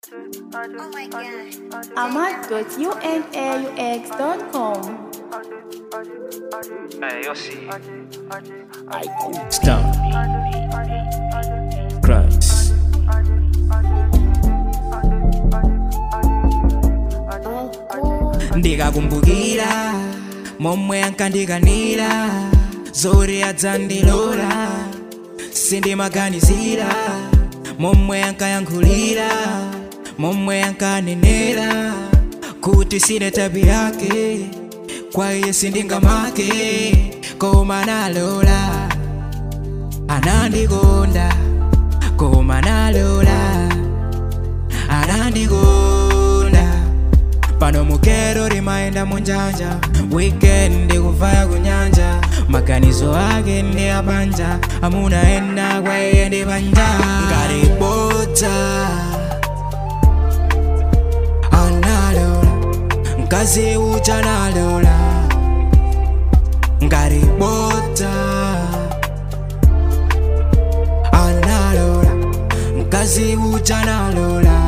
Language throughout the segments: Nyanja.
Oh my god. ahmad.unaux.com. Hey, yo sí. Stop. Christ. ndikakumbukira momwe ankandikanira zoti adzandilora sindimaganizira momwe ankayankhulira momwe ankanenera kuti sine tabi yake kwa iye sindingamake koma nalola anandikonda koma nalola anandikonda pano mukero rimaenda munjanja wikendi kuvaya kunyanja maganizo ake ndi abanja amuna ena kwa iye ndi banja ngaribodza analola mkazi uja nalola ngaribodza analola mkazi uja nalola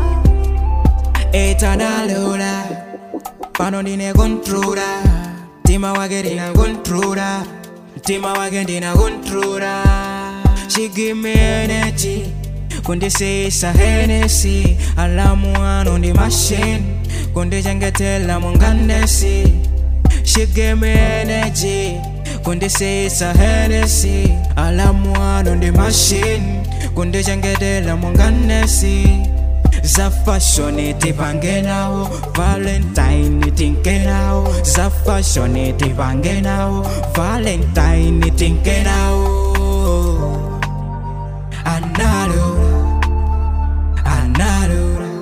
etanalola pano ndine kontrola mtima wake ndina kontrola mtima wake ndina kontrola she give me energy kundisisa henesi alamu ano ndi machine kundichengetela mungandesi she give me energy kundisisa henesi alamu ano ndi machine kundichengetela mungandesi za fashion tipange nawo valentine tinke nawo za fashion tipange nawo valentine tinke nawo analola analola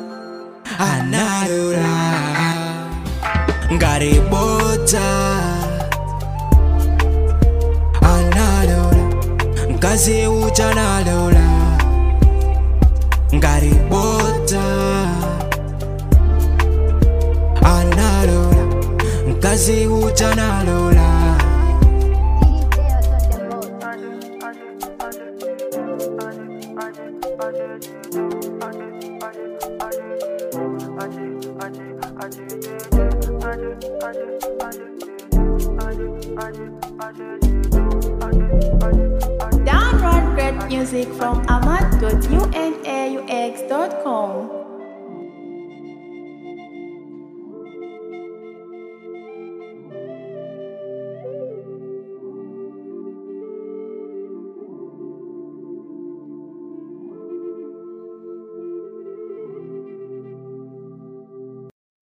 analola ngaribodza analola mkazi uja nalola ngaribodza analola mkazi uja nalola Download great music from ahmad.unaux.com.